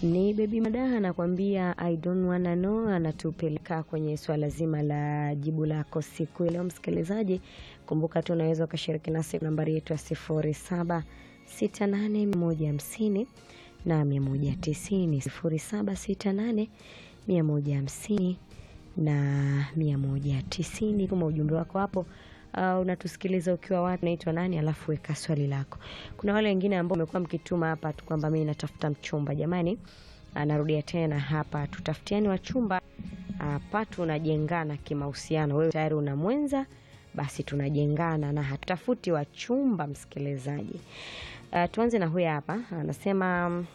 Ni Baby Madaha anakuambia I don't wanna know, anatupeleka kwenye swala zima la jibu lako siku ya leo. Msikilizaji, kumbuka tu unaweza ukashiriki nasi nambari yetu ya sifuri saba sita nane mia moja hamsini na mia moja tisini sifuri saba sita nane mia moja hamsini na mia moja tisini. Tuma ujumbe wako hapo. Uh, unatusikiliza ukiwa wapi, naitwa nani, alafu weka swali lako. Kuna wale wengine ambao wamekuwa mkituma hapa tu kwamba mimi natafuta mchumba. Jamani, anarudia tena hapa, tutafutiani wachumba hapa, tunajengana kimahusiano. Wewe tayari una mwenza, basi tunajengana na hatutafuti wachumba. Msikilizaji, uh, tuanze na huyu hapa, anasema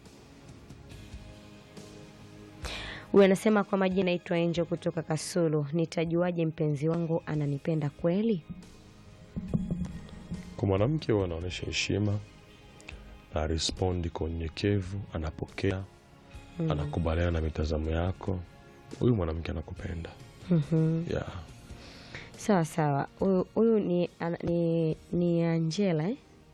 Huyu anasema kwa majina naitwa Angel kutoka Kasulu. Nitajuaje mpenzi wangu ananipenda kweli? Kwa mwanamke huwa anaonyesha heshima na respondi kwa unyenyekevu, anapokea anakubaliana na mitazamo yako, huyu mwanamke anakupenda. Mhm. Yeah. Sawa sawa. Huyu huyu ni, ana- ni, ni Angela eh?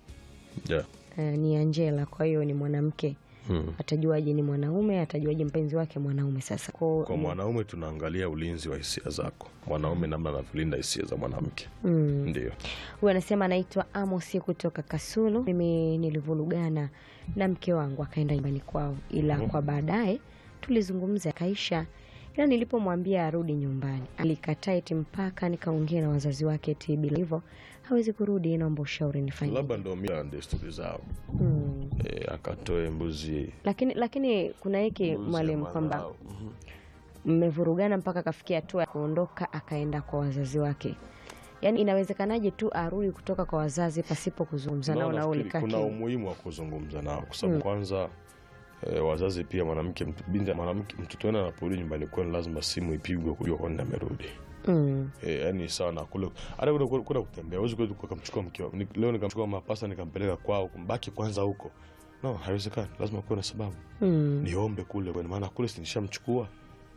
Yeah. Eh, ni Angela, kwa hiyo ni mwanamke. Hmm. Atajuaje ni mwanaume? Atajuaje mpenzi wake mwanaume? Sasa kwa, Kwa mwanaume tunaangalia ulinzi wa hisia zako, mwanaume namna anavyolinda hisia za mwanamke. Mm. Ndio. Huyu anasema anaitwa Amosi kutoka Kasulu. Mimi nilivurugana na mke wangu akaenda nyumbani kwao, ila kwa baadaye tulizungumza akaisha, ila nilipomwambia arudi nyumbani alikataa eti mpaka nikaongea na wazazi wake eti bila hivyo hawezi kurudi, naomba ushauri nifanye. Labda ndo mila na desturi zao. Mm. E, akatoe mbuzi Lakini lakini kuna hiki mbuzi mwalimu ya kwamba mwanao. Mhm. mmevurugana mpaka akafikia hatua ya kuondoka akaenda kwa wazazi wake. Yaani inawezekanaje tu arudi kutoka kwa wazazi pasipo kuzungumza nao No, na nafikiri ulikaa kuna kimya? umuhimu wa kuzungumza nao kwa sababu kwanza e, wazazi pia mwanamke mtu- binti mwanamke mtoto wenu anaporudi nyumbani kwenu lazima simu ipigwe kujua kwa nini amerudi. Mm. E, yani sawa na kule hata kule kule kule kutembea huwezi kwenda ukamchukua mke wako Ni- leo nikamchukua mapasa nikampeleka kwao kumbaki kwanza huko no haiwezekani lazima kuwe na sababu Mm. niombe kule kwa maana kule si nishamchukua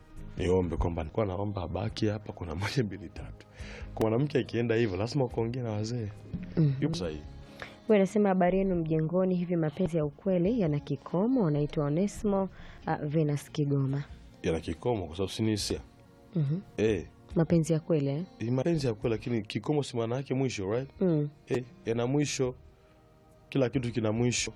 niombe kwamba nilikuwa naomba abaki hapa kuna moja mbili tatu kwa mwanamke akienda hivyo lazima ukaongea na wazee Mhm. yupo sahihi Huyu anasema habari yenu mjengoni, hivi mapenzi ya ukweli yana kikomo? Naitwa Onesmo uh, Venus Kigoma. yana kikomo kwa sababu si ni hisia Mhm. eh Mapenzi ya kweli eh? ni mapenzi ya kweli lakini kikomo si maana yake mwisho right mm. eh yana mwisho kila kitu kina mwisho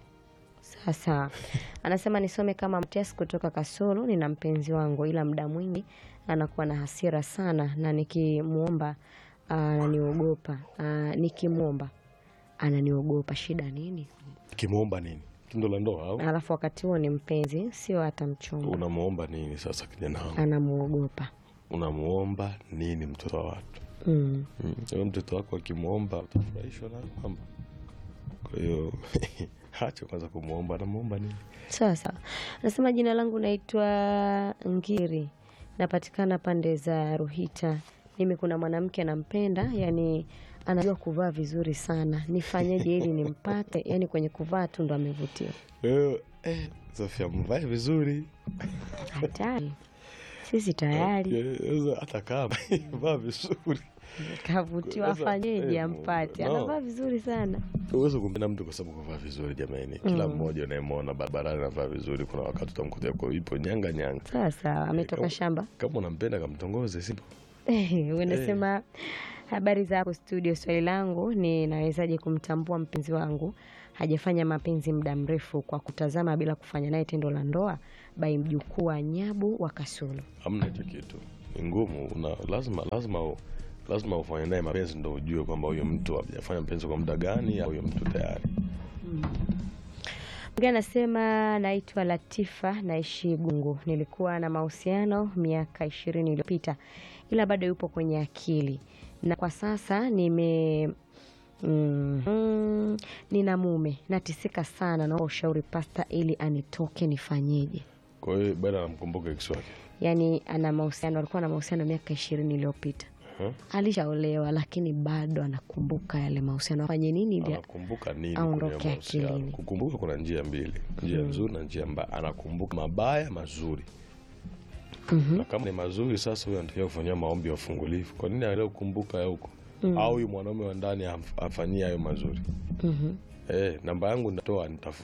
Sasa anasema nisome kama Matias kutoka Kasulu. Nina mpenzi wangu, ila muda mwingi anakuwa na hasira sana, na nikimwomba ananiogopa. Uh, nikimwomba ananiogopa. Shida nini? kimwomba nini tendo la ndoa au Alafu wakati huo ni mpenzi, sio hata mchumba, unamuomba nini sasa kijana wangu anamuogopa. unamuomba nini mtoto wa watu mm. Mm, huyo mtoto wako akimwomba utafurahishwa na kwamba kwa hiyo hacha kwanza kumwomba anamuomba nini Sawa sawa. Anasema jina langu naitwa Ngiri, napatikana pande za Ruhita. Mimi kuna mwanamke nampenda, yani anajua kuvaa vizuri sana. Nifanyeje ili nimpate? Yani kwenye kuvaa tu ndo amevutia. Kwa hiyo eh, Sofia mvae vizuri Hatari, sisi tayari Eh, sasa hata kama vaa vizuri kavutiwa, Sasa, afanyeje eh, ampate? no. Anavaa vizuri sana. uweze kumpenda mtu kwa sababu kuvaa vizuri jamani kila mmoja unayemwona barabarani anavaa vizuri kuna wakati utamkuta kwa ipo nyanga nyanga Sawa sawa, ametoka kama- shamba. kama unampenda kamtongoze sipo Unasema habari za hapo studio. Swali langu ni nawezaje kumtambua mpenzi wangu hajafanya mapenzi muda mrefu kwa kutazama bila kufanya naye tendo la ndoa? Bai mjukuu wa Nyabu wa Kasulu. hamna hicho kitu ni ngumu una, lazima lazima u- lazima ufanye naye mapenzi ndo ujue kwamba huyo mtu hajafanya mapenzi kwa muda gani au huyo mtu tayari Mwingine anasema naitwa Latifa, naishi Gungu. Nilikuwa na mahusiano miaka ishirini iliyopita, ila bado yupo kwenye akili, na kwa sasa nime mm, mm, nina mume, natisika sana. Naomba ushauri pasta, ili anitoke, nifanyeje? kwa hiyo bado anamkumbuka ex wake Yaani ana mahusiano, alikuwa na mahusiano miaka ishirini iliyopita, Huh? alishaolewa lakini bado anakumbuka yale mahusiano. Afanye nini ili anakumbuka nini aondoke kwenye mahusiano? akilini. kukumbuka kuna njia mbili njia nzuri na njia mbaya anakumbuka mabaya mazuri na kama ni mazuri sasa huyo anatakiwa kufanyia maombi ya ufungulivu kwa nini aendelee kukumbuka ya huko au huyu mwanaume wa ndani amf- amfanyie hayo mazuri Mhm. eh namba yangu natoa nitafute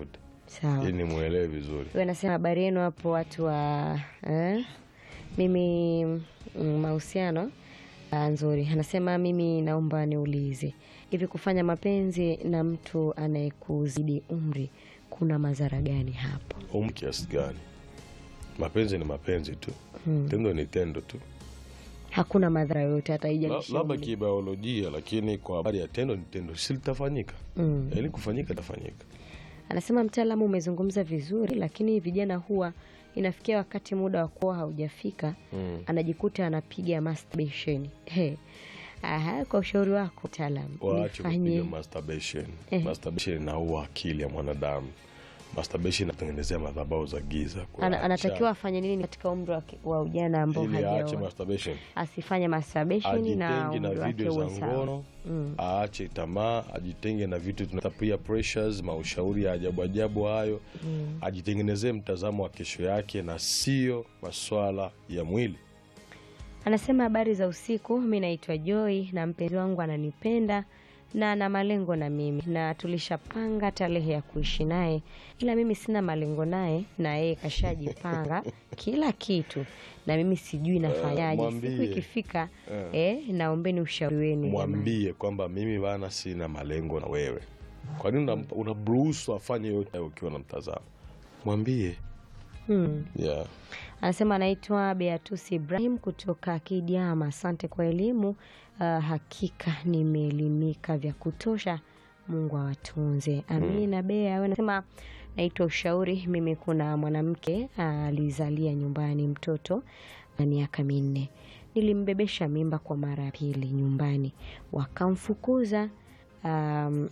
sawa ili nimwelewe vizuri. huyo anasema habari yenu hapo watu wa eh? mimi mm, mahusiano ah, nzuri anasema mimi naomba niulize hivi kufanya mapenzi na mtu anayekuzidi umri kuna madhara gani hapo Umri kiasi gani? Mapenzi ni mapenzi tu, tendo ni tendo tu, hakuna madhara yoyote hata La- haijalishi labda umri. kibiolojia, lakini kwa habari ya tendo ni tendo, si litafanyika mm. ili kufanyika itafanyika. Anasema mtaalamu, umezungumza vizuri, lakini vijana huwa inafikia wakati muda wa kuoa haujafika, Mm. anajikuta anapiga masturbation. He. Aha, kwa ushauri wako mtaalamu, Waache kupiga nifanye masturbation. Ehe. Masturbation inaua akili ya mwanadamu. Masturbation inatengenezea madhabahu za giza. Kwa ana, acha- anatakiwa afanye nini katika umri wa, ki- wa ujana ambao ili aache hajaoa? masturbation, Asifanye masturbation na ajitenge na umri wake video za uwe sawa. ngono, aache tamaa, ajitenge na vitu tunaita peer pressures, maushauri ya ajabu ajabu hayo, ajitengenezee mtazamo wa kesho yake na sio maswala ya mwili. Anasema habari za usiku, mi naitwa Joy na mpenzi wangu ananipenda na ana malengo na mimi na tulishapanga tarehe ya kuishi naye, ila mimi sina malengo naye na yeye kashajipanga kila kitu, na mimi sijui nafanyaje. mwambie. Siku ikifika eh, naombeni ushauri wenu jamani. mwambie kwamba mimi bana sina malengo na wewe kwa nini una- unamruhusu afanye yote hayo ukiwa na mtazamo mwambie Hmm. yeah. Anasema anaitwa Beatus Ibrahim kutoka Kidiama. Asante kwa elimu. Uh, hakika nimeelimika vya kutosha. Mungu awatunze. Amina. Bea wewe anasema naitwa ushauri. Mimi kuna mwanamke alizalia nyumbani mtoto wa miaka minne, nilimbebesha mimba kwa mara ya pili nyumbani, wakamfukuza um,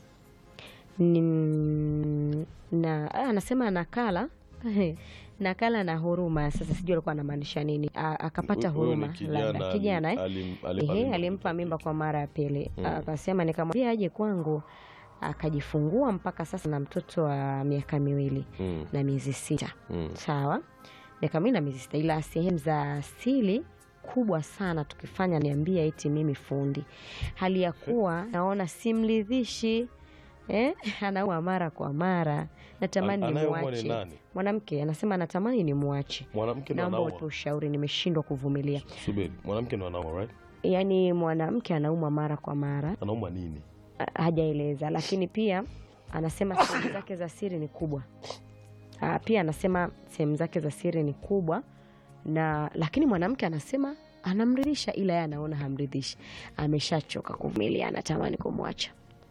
ni- na ah, anasema nakala nakala na huruma. Sasa sijui alikuwa anamaanisha nini. A- akapata Huyo ni huruma kijana labda ali- kijana eh? alim- alimpa Ehe, mimba alimpa mtoto. mimba kwa mara ya pili. Akasema nikamwambia aje kwangu, akajifungua mpaka sasa na mtoto wa miaka miwili Mm, na miezi sita. mm. Sawa, miaka miwili na miezi sita, ila sehemu za asili kubwa sana tukifanya niambia eti mimi fundi, hali ya kuwa naona simridhishi eh? anaua mara kwa mara, natamani An- anayeumwa ni nimwache. nani? Mwanamke anasema natamani nimwache, mwanamke ndo naomba anauma utoe ushauri, nimeshindwa kuvumilia. subiri mwanamke ndo anauma right Yaani mwanamke anauma mara kwa mara, anauma nini a- hajaeleza, lakini pia anasema sehemu zake za siri ni kubwa. Ah, pia anasema sehemu zake za siri ni kubwa na lakini mwanamke anasema anamridhisha, ila yeye anaona hamridhishi, ameshachoka kuvumilia, anatamani kumwacha.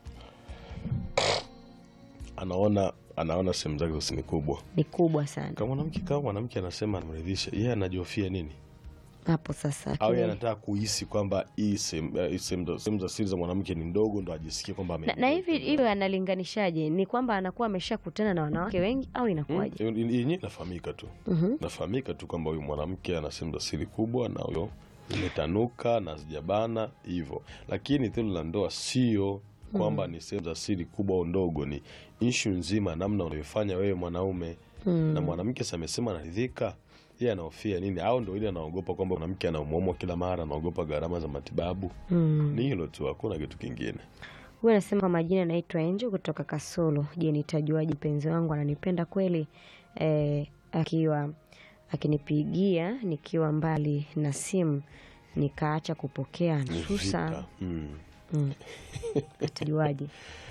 anaona anaona sehemu zake zote ni kubwa Ni kubwa sana kama mwanamke kama mwanamke anasema anamridhisha yeye anajihofia nini hapo sasa. au yeye lakini- anataka kuhisi kwamba hii sehemu eh, hii sehemu za- sehemu za siri za mwanamke ni ndogo ndo ajisikie kwamba na, na ame- hivi hivyo analinganishaje? Ni kwamba anakuwa ameshakutana na wanawake wengi au inakuwaje? Mm, yenyewe inafahamika tu Mhm. nafahamika tu kwamba huyu mwanamke ana sehemu za siri kubwa na huyo imetanuka na zijabana hivyo lakini tendo la ndoa sio kwamba ni sehemu za siri kubwa au ndogo ni ishu nzima namna unavyofanya wewe mwanaume na mwanamke si amesema anaridhika yeye anahofia nini au ndo ile anaogopa kwamba mwanamke anaumwaumwa kila mara anaogopa gharama za matibabu Mm. ni hilo tu hakuna kitu kingine Huyu anasema kwa majina anaitwa Angel kutoka Kasulu. Je, nitajuaje mpenzi wangu ananipenda kweli? Eh, akiwa akinipigia nikiwa mbali na simu nikaacha kupokea ni nsusa, vita mm. mm. atajuaje?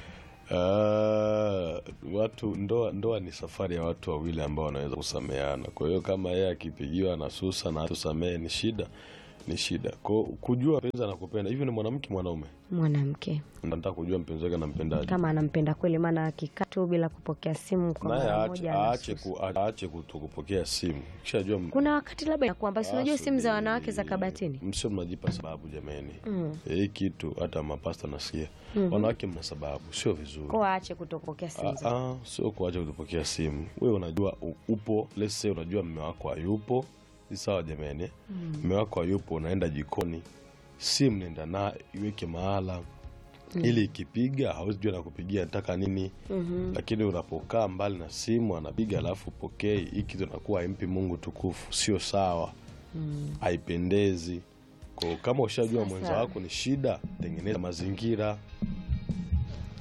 Ah, watu ndoa ndoa ni safari ya watu wawili ambao wanaweza kusameheana. Kwa hiyo kama yeye akipigiwa na susa na tusamehe ni shida, ni shida. Kwa kujua mpenzi anakupenda hivi, ni mwanamke mwanaume, Mwanamke nataka kujua mpenzi wake anampendaje, kama anampenda kweli, maana akikaa tu bila kupokea simu kwa naye mara aache moja aache anasusa. ku, aache kuto kupokea simu. Kishajua m- Kuna wakati labda inakuwa basi, unajua simu za Asubiri. wanawake za kabatini msio mnajipa sababu jameni. mm. Hii kitu hata mapasta nasikia wanawake mna sababu, sio vizuri. kwa aache kutopokea simu Ah, za ah, sio kuacha kutupokea simu. Wewe unajua u- upo, let's say unajua mme wako hayupo, ni sawa jamani. Mme wako hayupo, unaenda jikoni, simu nenda na iweke mahala ili ikipiga hawezi jua nakupigia nataka nini. Lakini unapokaa mbali na simu anapiga alafu pokei, hii kitu nakuwa haimpi Mungu tukufu, sio sawa, haipendezi. Kwa kama ushajua Sasa- mwenza wako ni shida, tengeneza mazingira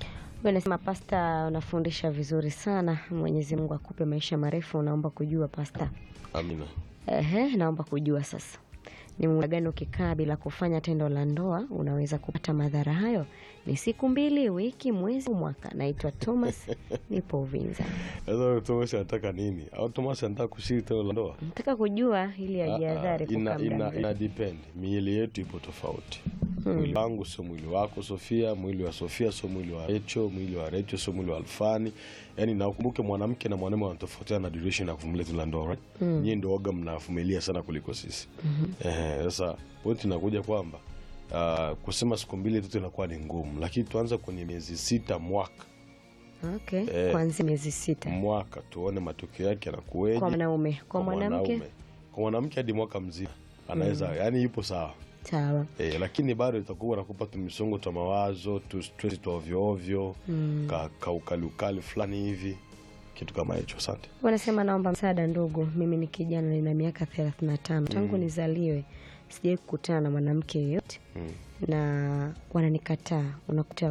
Huyu anasema pasta, unafundisha vizuri sana. Mwenyezi Mungu akupe maisha marefu. Naomba kujua pasta, Amina. ehe, naomba kujua sasa ni muda gani ukikaa bila kufanya tendo la ndoa unaweza kupata madhara hayo? Ni siku mbili, wiki, mwezi, mwaka? Naitwa Thomas, nipo Uvinza. Sasa Thomas anataka nini? Au Thomas anataka kushiriki tendo la ndoa? Nataka kujua ili ajiadhari ina, kukaa muda ina, mrefu. ina depend. Miili yetu ipo tofauti. Mwili wangu sio mwili wako Sofia, mwili wa Sofia sio mwili wa Recho, mwili wa Recho sio mwili wa Alfani. Yaani na ukumbuke mwanamke na mwanamume wanatofautiana na duration ya kuvumilia tendo la ndoa. Right? Nyinyi ndio waga mnavumilia sana kuliko sisi. Eh, sasa point inakuja kwamba ah, kusema siku mbili tu inakuwa ni ngumu, lakini tuanze kwenye miezi sita mwaka Okay, Eh. kuanzia miezi sita mwaka tuone matokeo yake yanakuweje. kwa mwanaume, kwa mwanamke mwanaume. Kwa mwanamke hadi mwaka mzima anaweza, yani yupo sawa sawa. e, lakini bado itakuwa nakupa tu misongo twa mawazo tu stress twa ovyo ovyo ka, ka ukali ukali fulani hivi kitu kama hicho. Asante. Wanasema naomba msaada ndugu, mimi ni kijana nina miaka 35 tangu nizaliwe sijawahi kukutana na mwanamke yeyote Mm. na wananikataa. Unakuta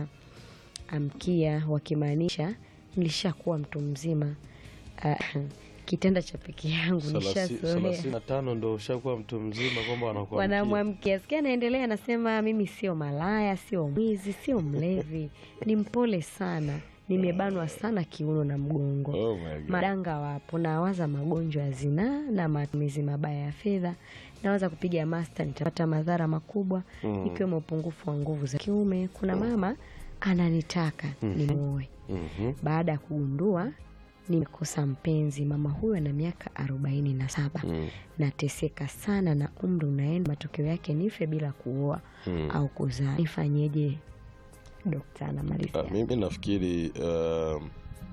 wanaamkia wakimaanisha nilishakuwa mtu mzima. Ah, kitanda cha peke yangu nishazoea. thelathini na tano ndo ushakuwa mtu mzima kwamba wanakuwa Wanamwamkia sikia, anaendelea anasema, mimi sio malaya, sio mwizi, sio mlevi, ni mpole sana, nimebanwa sana kiuno na mgongo oh my God. madanga wapo, nawaza magonjwa ya zinaa na matumizi mabaya ya fedha, nawaza kupiga masta, nitapata madhara makubwa Mm. ikiwemo upungufu wa nguvu za kiume. Kuna mama ananitaka nimuoe Mhm. baada ya kugundua nimekosa mpenzi. Mama huyu ana miaka arobaini na saba. Mm. Nateseka sana na umri unaenda, matokeo yake nife bila kuoa Mm. au kuzaa. Nifanyeje? Dokta anamalizia. Ah, mimi nafikiri um,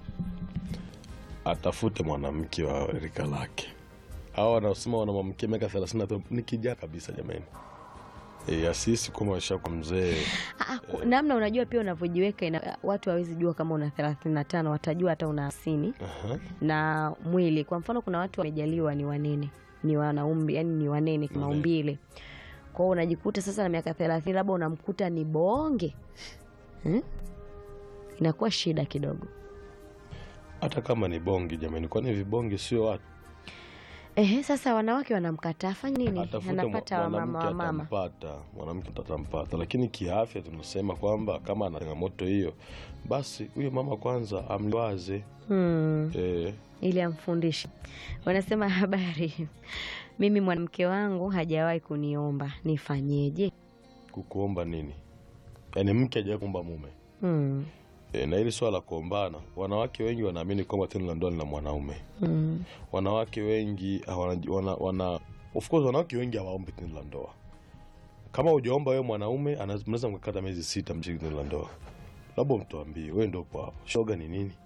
atafute mwanamke wa rika lake. Hao wanaosema wana mwanamke miaka 35 ni kijana kabisa jamani. E, asisi kama washakuwa mzee Ah, ku- namna unajua pia unavyojiweka ina, watu hawezi jua kama una 35 watajua hata una hamsini Aha. na mwili. Kwa mfano kuna watu wamejaliwa ni wanene, ni wanaume, yani ni wanene kimaumbile. Kwa hiyo unajikuta sasa na miaka 30 labda unamkuta ni bonge hmm? Inakuwa shida kidogo. hata kama ni bongi jamani, kwani vibongi sio watu? Ehe, sasa wanawake wanamkataa, afanye nini? Atafute Anapata mwa- wamama mwanamke wamama. atampata, mwanamke atampata, lakini kiafya tunasema kwamba kama ana changamoto hiyo, basi huyo mama kwanza amliwaze Hmm. e, ili amfundishe. Wanasema habari, mimi mwanamke wangu hajawahi kuniomba, nifanyeje? kukuomba nini, yaani mke hajawahi kuomba mume Hmm. E, na hili swala la kuombana, wanawake wengi wanaamini kwamba tendo la ndoa ni la mwanaume. Hmm. Wanawake wengi hawana, wana, wana, of course wanawake wengi hawaombi tendo la ndoa. Kama hujaomba wewe mwanaume, ana- mnaweza mkakata miezi sita mshiriki tendo la ndoa, labda mtuambie, wewe ndio upo hapo. Shoga ni nini?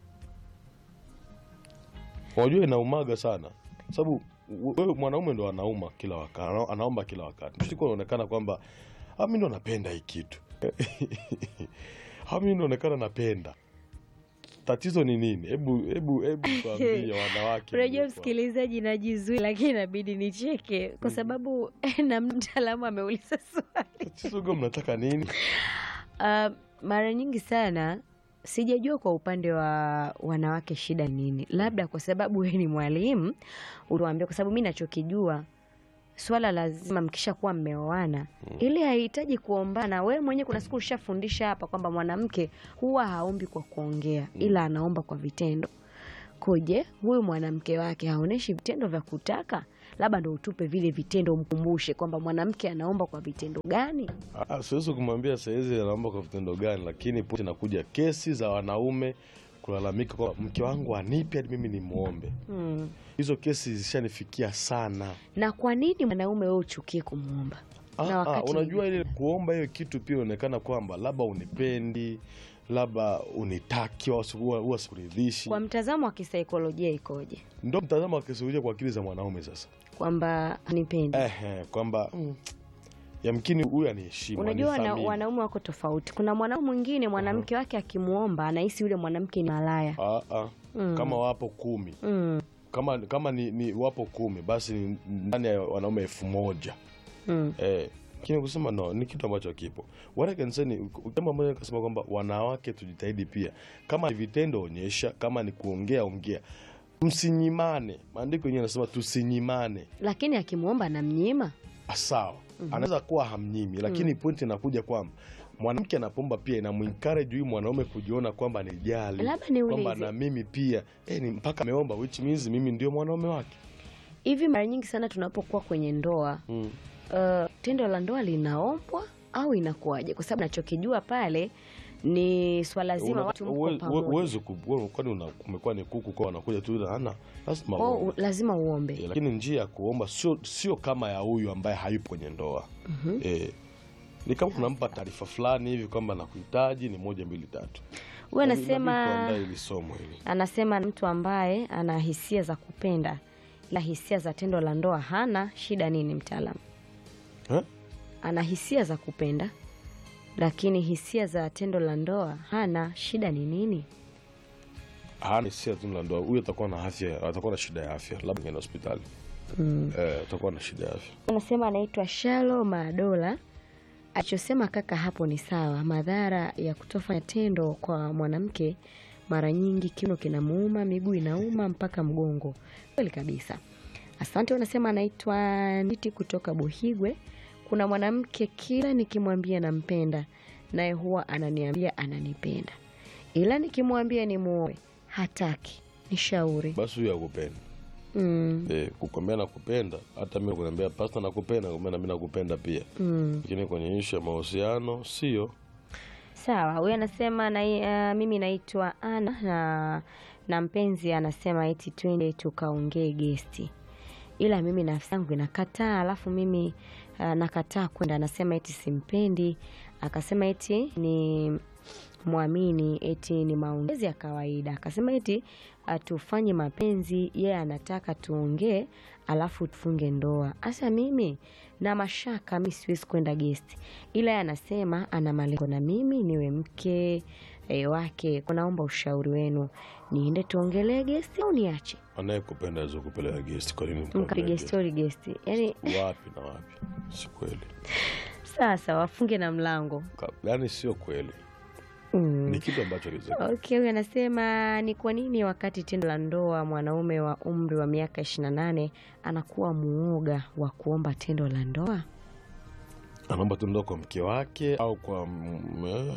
Unajua inaumaga sana, sababu wewe mwanaume ndo anauma kila wakati, ana- anaomba kila wakati. Mshiko unaonekana kwamba "Ah, mimi ndo napenda hii kitu "Ah, mimi naonekana napenda. Tatizo ni nini? Hebu hebu hebu tuambie wanawake. Unajua mliopo. msikilizaji, najizuia lakini inabidi nicheke kwa sababu na mtaalamu ameuliza swali. Tatizo gani mnataka nini? Uh, mara nyingi sana sijajua kwa upande wa wanawake shida ni nini, labda kwa sababu wewe ni mwalimu utuambie, kwa sababu mi nachokijua swala lazima mkisha kuwa mmeoana ili haihitaji kuombana. Wewe mwenyewe kuna siku ushafundisha hapa kwamba mwanamke huwa haombi kwa kuongea, ila anaomba kwa vitendo. Koje huyu mwanamke wake haoneshi vitendo vya kutaka, labda ndo utupe vile vitendo, umkumbushe kwamba mwanamke anaomba kwa vitendo gani. Ah, siwezi kumwambia saizi anaomba kwa vitendo gani, lakini pote inakuja kesi za wanaume kulalamika kwamba mke wangu anipi hadi mimi nimwombe. Hmm. Hizo kesi zishanifikia sana. na kwa nini mwanaume wewe uchukie kumwomba Ah, Na ah, wakati unajua ile kuomba hiyo kitu pia inaonekana kwamba labda unipendi, labda unitaki, au si- huwa huwa sikuridhishi. kwa mtazamo wa kisaikolojia ikoje Ndio mtazamo wa kisaikolojia kwa akili za mwanaume sasa. kwamba nipendi Ehe, kwamba mm, yamkini huyu aniheshimu, unajua wana, anithamini. wanaume wako tofauti kuna mwanaume mwingine mwanamke wake akimwomba anahisi yule mwanamke ni malaya Ah, ah. Mm. Kama wapo kumi mm, kama kama ni, ni wapo kumi basi ni ndani ya wanaume elfu moja mm. eh, lakini kusema no ni kitu ambacho kipo. What I can say ni jambo moja nikasema kwamba wanawake tujitahidi pia, kama ni vitendo onyesha, kama ni kuongea ongea, msinyimane. Maandiko yenyewe yanasema tusinyimane. Lakini akimwomba namnyima. Ah, Sawa, anaweza kuwa hamnyimi, lakini pointi inakuja kwamba mwanamke anapomba pia inamuencourage huyu mwanaume kujiona kwamba ni jali Labda niulize. kwamba na mimi pia eh, ni mpaka ameomba, which means mimi ndio mwanaume wake. Hivi mara nyingi sana tunapokuwa kwenye ndoa Mm. uh, tendo la ndoa linaombwa au inakuwaje? Kwa sababu nachokijua pale ni swala zima Una- watu mko uwe- uwe- pamoja. uwezi ku- wewe kwani una- umekuwa ni kuku kwa wanakuja tu ila hana lazima Kwao uombe. u- lazima uombe. Eh, lakini njia ya kuomba sio sio kama ya huyu ambaye hayupo kwenye ndoa eh, ni kama unampa taarifa fulani hivi kwamba nakuhitaji ni moja mbili tatu. Huyu Yaani inabidi anasema tuandae hili somo hili. anasema mtu ambaye ana hisia za kupenda ila hisia za tendo la ndoa hana, shida nini mtaalamu? Eh? Ana hisia za kupenda lakini hisia za tendo la ndoa hana, shida ni nini? hana hisia tu la ndoa, huyu atakuwa na afya, atakuwa na shida ya afya, labda ngeenda hospitali eh, atakuwa na shida ya afya. Anasema anaitwa Shalo Madola. Alichosema kaka hapo ni sawa. Madhara ya kutofanya tendo kwa mwanamke, mara nyingi kiuno kinamuuma, miguu inauma mpaka mgongo. Kweli kabisa. Asante. Unasema anaitwa Niti kutoka Buhigwe. Kuna mwanamke kila nikimwambia nampenda, naye huwa ananiambia ananipenda, ila nikimwambia ni muoe hataki. Nishauri. Basi huyu akupenda mm, eh, kukwambia nakupenda, hata mimi kuniambia pasta nakupenda, nakwambia na mimi nakupenda pia, mm. lakini kwenye ishu ya mahusiano sio. Sawa, huyu anasema na, uh, mimi naitwa Ana na, na mpenzi anasema eti twende tukaongee gesti, ila mimi nafsi yangu inakataa, alafu mimi uh, nakataa kwenda. Anasema eti simpendi, akasema eti ni mwamini, eti ni maongezi ya kawaida. Akasema eti uh, tufanye mapenzi, yeye anataka tuongee, alafu tufunge ndoa. Asa mimi na mashaka, mi siwezi kwenda gesti, ila yeye anasema ana malengo na mimi niwe mke e, wake. Kwa naomba ushauri wenu, niende tuongelee gesti au niache Anayekupenda aweza kupeleka gesti, kwa nini mkapige mkampeleka stori gesti? Yani gesti? Wapi na wapi? Si kweli, sasa wafunge na mlango Ka- yaani sio kweli, mm. ni kitu ambacho liweze Okay, huyu anasema ni kwa nini wakati tendo la ndoa mwanaume wa umri wa miaka 28 anakuwa muoga wa kuomba tendo la ndoa? anaomba tu ndoa kwa mke wake au kwa mm, eh,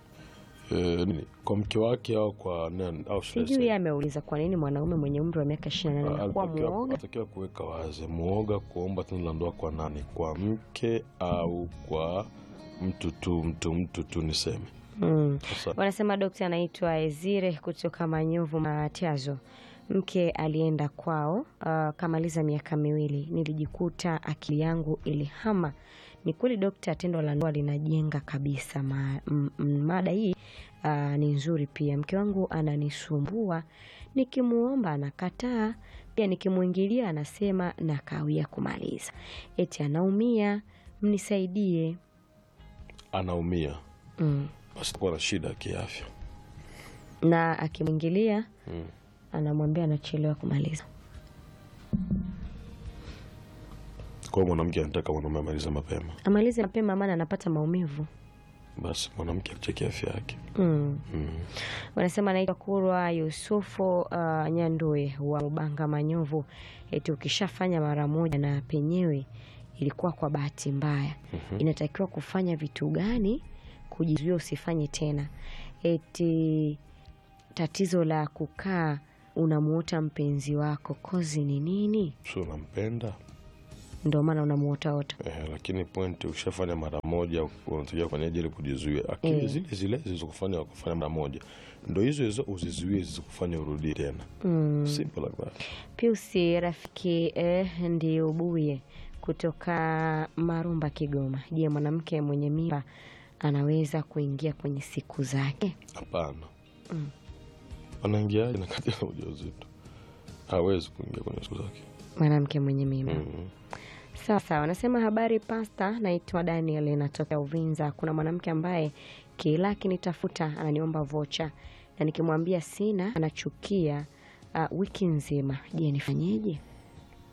eh, nini? kwa mke wake au kwa nani au should I Sijui say, yeye ameuliza kwa nini mwanaume mwenye umri wa miaka 28 anakuwa alitakiwa muoga. alitakiwa kuweka wazi muoga kuomba tendo la ndoa kwa nani, kwa mke au kwa mtu tu, mtu mtu tu niseme Mm. sasa. Wanasema dokta anaitwa Ezire kutoka Manyovu Matiazo. Mke alienda kwao, uh, kamaliza miaka miwili, nilijikuta akili yangu ilihama. Ni kweli dokta, tendo la ndoa linajenga kabisa. Ma, m, m, mada hii uh, ni nzuri pia. Mke wangu ananisumbua, nikimuomba anakataa, pia nikimwingilia anasema nakawia kumaliza, eti anaumia, mnisaidie. Anaumia mm. basi kuwa na shida ya kiafya na akimwingilia mm. anamwambia anachelewa kumaliza. Kwa hiyo mwanamke anataka mwanaume amalize mapema, Amalize mapema, maana anapata maumivu. basi mwanamke acheki afya yake mm. mm. Wanasema anaitwa Kurwa Yusufu uh, Nyandue wa Mubanga Manyovu, eti ukishafanya mara moja na penyewe ilikuwa kwa bahati mbaya, inatakiwa kufanya vitu gani kujizuia usifanye tena? Eti tatizo la kukaa unamuota mpenzi wako kozi ni nini? sio unampenda Ndio maana unamuotaota. eh, lakini point ukishafanya mara moja unatakiwa kufanyaje ili kujizuia akili Eh. zile zile zilizokufanya wakufanya mara moja ndo hizo hizo uzizuie zikufanya urudie tena mm. simple like that Piusi rafiki eh, ndio ubuye kutoka Marumba, Kigoma. Je, mwanamke mwenye mimba anaweza kuingia kwenye siku zake? hapana anaingiaje na kati ya ujauzito hawezi kuingia kwenye siku zake Mwanamke mwenye mimba mm. sawa sawa. Nasema habari pasta, naitwa Daniel, natokea Uvinza. Kuna mwanamke ambaye kila akinitafuta ananiomba vocha na nikimwambia sina anachukia uh, wiki nzima. Je, nifanyeje?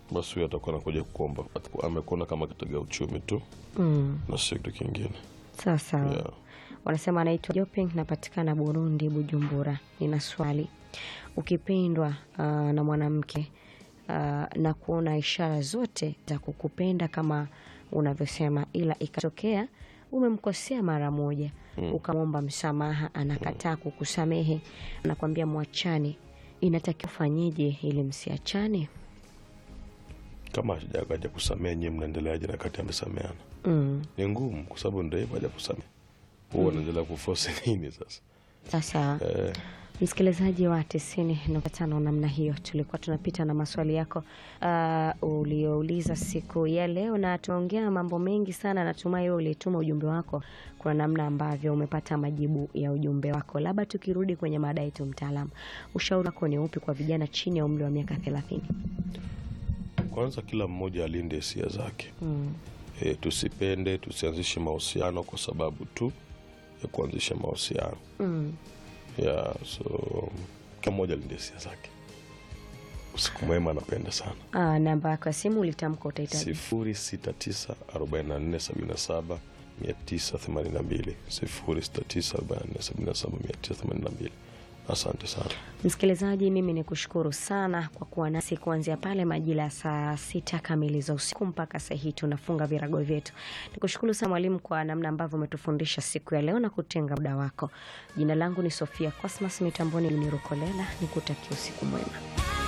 basi huyo atakuwa anakuja kuomba, atakuwa amekuona kama kitega uchumi tu Mm. na sio kitu kingine. Sawa sawa. Yeah. Wanasema anaitwa Joping, napatikana Burundi, Bujumbura. Nina swali, ukipendwa uh, na mwanamke uh, na kuona ishara zote za kukupenda kama unavyosema, ila ikatokea umemkosea mara moja Mm. ukamwomba msamaha, anakataa kukusamehe, anakwambia mwachane, inatakiwa ufanyeje ili msiachane? Kama hajakaja kusamea, nyie mnaendeleaje na kati amesameana? Mm. Ni ngumu, kwa sababu ndio hivyo, haja kusamea huwa anaendelea kuforce nini sasa? Sasa Eh, Msikilizaji wa tisini nukta tano namna hiyo, tulikuwa tunapita na maswali yako uh, uliouliza siku ya leo, na tumeongea mambo mengi sana. Natumai wewe ulituma ujumbe wako, kuna namna ambavyo umepata majibu ya ujumbe wako. Labda tukirudi kwenye mada yetu, mtaalamu, ushauri wako ni upi kwa vijana chini ya umri wa miaka thelathini? kwanza kila mmoja alinde hisia zake. Mm. E, tusipende tusianzishe mahusiano kwa sababu tu ya kuanzisha mahusiano Mm. yeah, so kila mmoja alinde hisia zake. Usiku mwema, napenda sana. Ah, namba yako ya simu ulitamka utahitaji sifuri sita tisa arobaini na nne sabini na saba mia tisa themanini na mbili sifuri sita tisa arobaini na nne sabini na saba mia tisa themanini na mbili Asante sana. Msikilizaji, mimi ni kushukuru sana kwa kuwa nasi kuanzia pale majira ya saa sita kamili za usiku mpaka saa hii tunafunga virago vyetu. Nikushukuru sana mwalimu kwa namna ambavyo umetufundisha siku ya leo na kutenga muda wako. Jina langu ni Sofia Cosmas, mitamboni ni Rukolela, nikutakia usiku mwema.